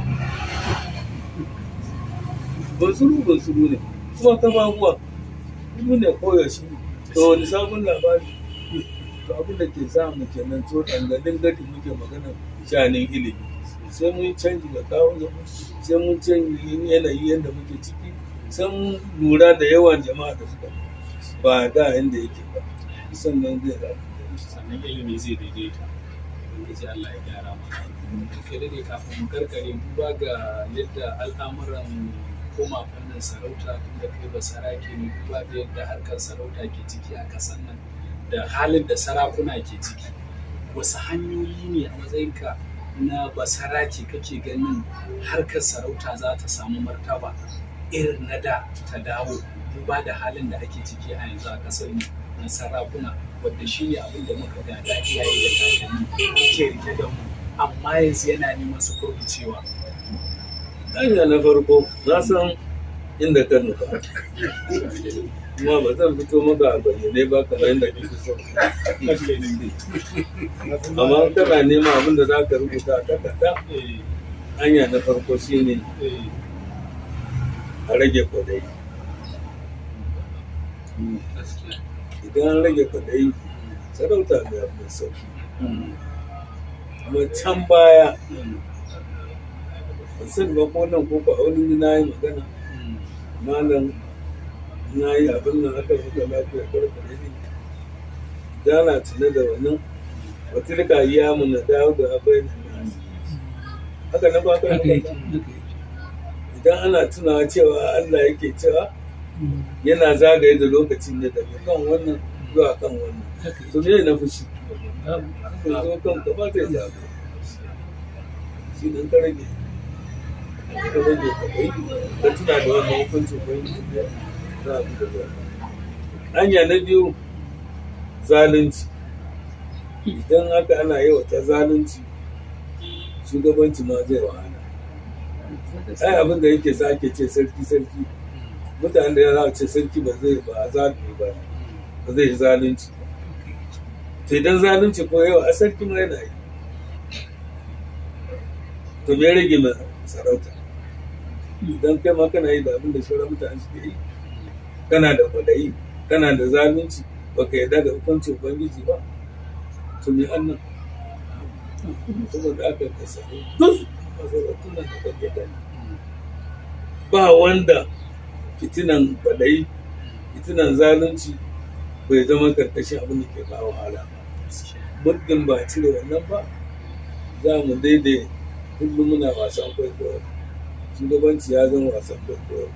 bunsuru bunsuru ne kuma kafafuwa kuma ne koyaushe to wani sabon labari to abin da ke samu kenan to dangalin gadi muke magana shanin ilimi sai mun canji da kawo sai mun canji yanayi yadda muke ciki sai mun lura da yawan jama'a da suka ba da yadda yake ba sannan zai rabu sannan ilimi zai daidaita ubangiji Allah ya gyara mana kai dai kafin mu karkare duba ga yadda al'amuran koma fannin sarauta da kai ba sarake ne duba da yadda harkar sarauta ke ciki a kasan nan da halin da sarakuna ke ciki wasu hanyoyi ne a matsayinka na basarake kake ganin harkar sarauta za ta samu martaba irin na da ta dawo duba da halin da ake ciki a yanzu a kasar na sarakuna wadda shi ne abin da muka gada iyaye da kakanni ke rike da mu amma yanzu yana neman su kurkucewa hanya na farko na san inda ka nufa kuma ba zan fito maka a bayyane ba kamar yadda kake so amma kana nema abin da za ka rubuta a takarda hanya na farko shine a rage kwadai idan an rage kwadai sarauta mai mai sauki kuma can baya ban sani ba ko nan ko ba wani na yi magana malam na yi abin nan aka zuka lafiya kwarkware ne da na tuna da wannan watilka iya mu na dawo da abai haka na ba ka idan ana tunawa cewa Allah yake cewa yana zagaye da lokacin ne daga kan wannan zuwa kan wannan to me na fushi ka zo kan ka ba ta zagaye shi nan ka rage ka rage ka bai ka tuna da wannan hukuncin bai za a bi da zuwa hanya na biyu zalunci idan haka ana yawata zalunci shugabanci ma zai wahala ai abin da yake sa ake ce sarki sarki mutane da ya za a ce sarki ba zai ba zalunci ba ba zai yi zalunci to idan zalunci ko yawa a sarki ma yana yi to me rage mai sarauta idan kai ma kana yi da abin da sauran mutane suke yi kana da kwadayi kana da zalunci baka yarda da hukuncin ubangiji ba to me annan saboda aka ka samu duk masarautun nan da kake gani ba wanda fitinan kwadayi fitinan zalunci bai zama karkashin abin da ke kawo wahala ba muddin ba cire wannan ba za mu daidai kullum muna wasan kwaikwayo shugabanci ya zama wasan kwaikwayo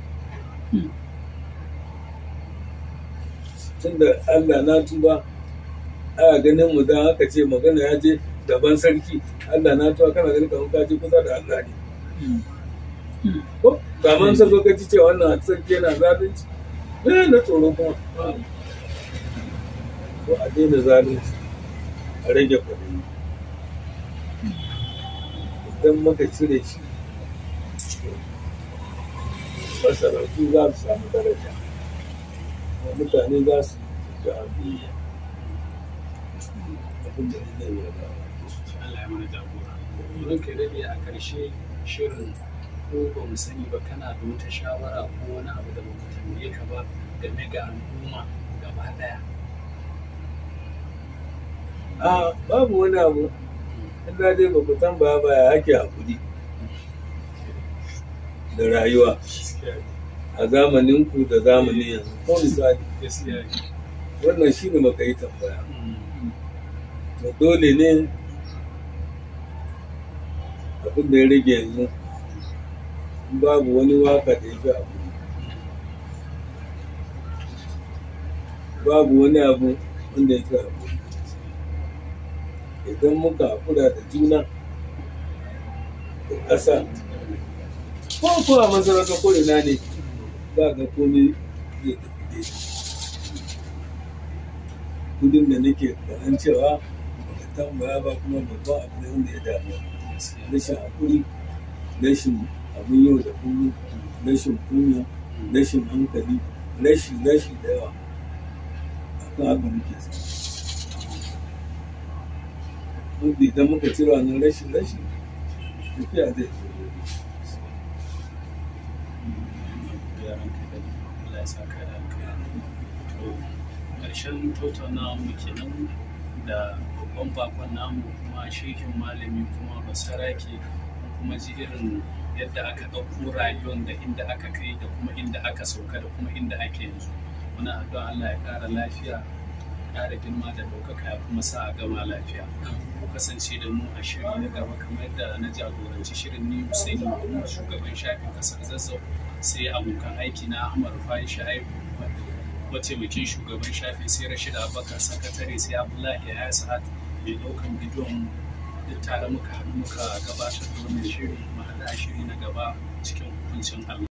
tunda Allah na tuba aya ganin mu dan aka ce magana ya je gaban sarki Allah na tuba kana ganin kamar ka je kusa da Allah ne ko kaman sai ka ji cewa wannan sarki yana zalunci me na tsoro kuma ko a daina zalunci a rage kuɗi idan muka cire shi masarautu za su samu daraja mutane za su ga abin abin da zai yi ba Allah ya mana jagora don kai dade a karshe shirin ko ba mu sani ba kana da wata shawara ko wani abu da ba mu tambaye ka ba game ga al'umma gaba daya a babu wani abu in da dai ba ku tambaya ba ya ake hakuri da rayuwa a zamaninku da zamanin yanzu ko misali gaskiya wannan shi ne maka yi tambaya Mm. to dole ne abin da ya rage yanzu in babu wani waka da ya fi abu babu wani abu wanda ya fi abu idan muka haƙura da juna da ƙasa ko kuwa masarauta ko ina ne ba ga komai zai tafi daidai kudin da nake ganin cewa baka tambaya ba kuma babban abu ne wanda ya damu rashin hakuri rashin abin yau da kullum rashin kunya rashin hankali rashi rashi da yawa akan haka muke sa wanda idan muka cire wannan rashin rashi tafiya zai zo yaran ka da Allah ya saka da alkhairi to ƙarshen tattaunawa mu kenan da babban bakon namu kuma shehin malami kuma basarake kuma ji irin yadda aka ɗauko rayuwar da inda aka kai da kuma inda aka sauka da kuma inda ake yanzu muna addu'a Allah ya ƙara lafiya ƙara girma da ɗaukaka ya kuma sa a gama lafiya ku kasance da mu a shiri na gaba kamar yadda na jagoranci shirin ni Hussein Mahmud shugaban shafin kasar Zazzau sai abokan aiki na Ahmad Rufai Shaibu mataimakin shugaban shafin sai Rashid Abubakar sakatare sai Abdullahi Yahya Sa'ad mai ɗaukan bidiyon duk tare muka haɗu muka gabatar da wannan shiri mu haɗa shiri na gaba cikin hukuncin Allah